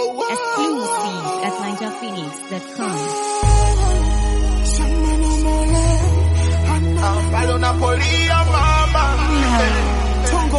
Exclusive at ninjaphoenix.com. Palo Napolia mama Tungo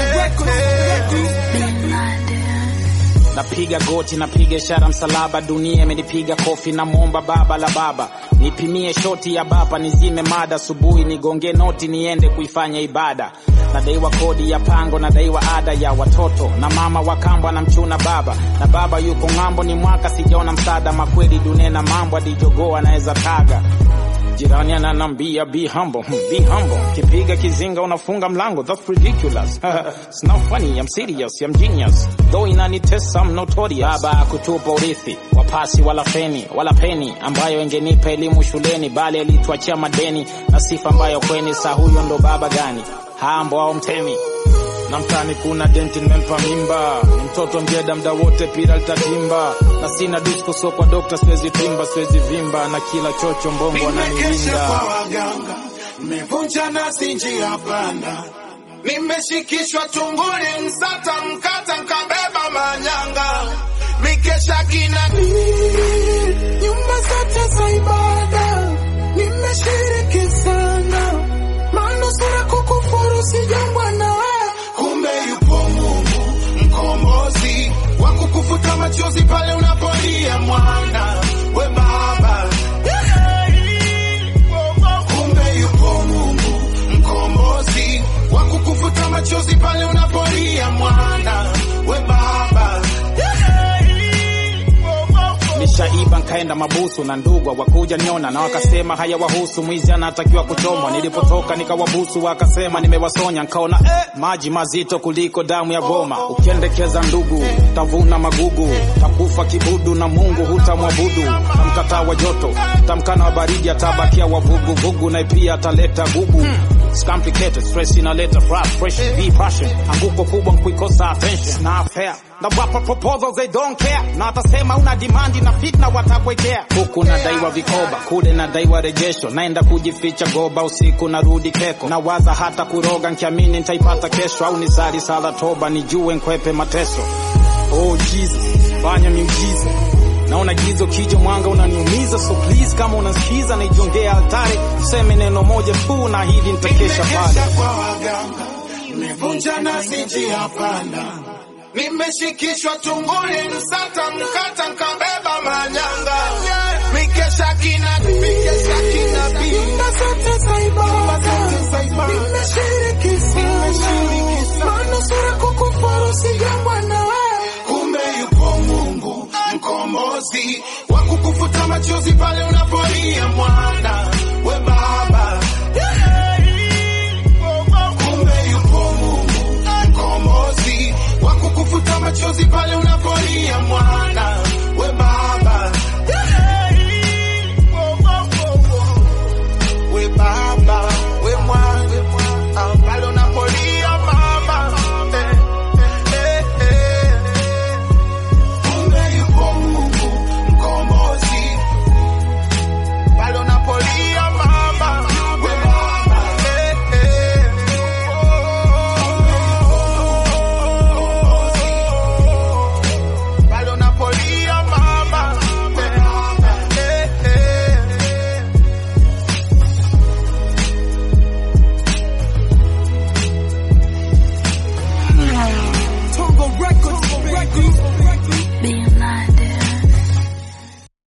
Napiga goti, napiga ishara msalaba, dunia imenipiga kofi, namwomba baba la baba nipimie shoti ya baba, nizime mada, asubuhi nigonge noti, niende kuifanya ibada. Nadaiwa kodi ya pango, nadaiwa ada ya watoto, na mama wa kambo anamchuna baba, na baba yuko ng'ambo, ni mwaka sijaona msaada, makweli dunia na mambo, adijogoa anaweza taga Jirani ananambia be humble, hmm, be humble. Kipiga kizinga unafunga mlango, that's ridiculous. It's not funny, I'm serious, I'm genius. Though inanitesa, I'm notorious. Baba kutupa urithi, wapasi wala feni, wala peni, ambayo ingenipa elimu shuleni, bali alituachia madeni na sifa ambayo kweni, sa huyo ndo baba gani? Hambo au mtemi? na mtani kuna denti nimempa mimba, ni mtoto mjeda mda wote pira litatimba, na sina disco so kwa dokta siwezi timba, siwezi vimba, na kila chocho mbongo Nimekesha ananiwinda. kwa waganga Nimevunja nasi njia panda Nimeshikishwa tunguli msata mkata nkabeba manyanga Mikesha kinani Nyumba zote za ibada Nimeshiriki sana Manusura kukufuru sijambwa na wewe Kumbe yupo Mungu mkombozi wa kukufuta machozi pale unapolia mwana we baba kumbe yupo Mungu mkombozi wa kukufuta machozi pale unapolia mwana we baba Nishaiba nkaenda mabusu na ndugwa wakuja niona na wakasema haya wahusu, mwizi anatakiwa kuchomwa. Nilipotoka nikawabusu wakasema nimewasonya, nkaona eh, maji mazito kuliko damu ya goma. Ukiendekeza ndugu tavuna magugu, takufa kibudu na Mungu hutamwabudu. Tamkataa wa joto, tamkana wa baridi, atabakia wavuguvugu, na pia ataleta gugu. It's complicated, stress inaleta frustration, be passion. Anguko kubwa nkuikosa attention, It's not fair. Na wapa proposals they don't care, na atasema una demand na fitna watakwekea. Huku nadaiwa vikoba, kule nadaiwa rejesho, naenda kujificha goba, usiku narudi keko, nawaza hata kuroga, nkiamini nitaipata kesho, au nisali sala toba, nijue nkwepe mateso. Oh Jesus, fanya miujiza naona gizo kijo mwanga unaniumiza, so please kama unasikiza naijongea altare, useme neno moja tu na hili nitakesha pale. Nimekesha kwa waganga nimevunja nasi njia panda nimeshikishwa tunguli msata mkata nkabeba manyanga mikesha kinabii mikesha kinabii nyumba zote za ibada nimeshiriki sana manusura kukufuru sijambwa na wewe kumbe yupo Mungu mkombozi wa kukufuta machozi pale unapolia mwana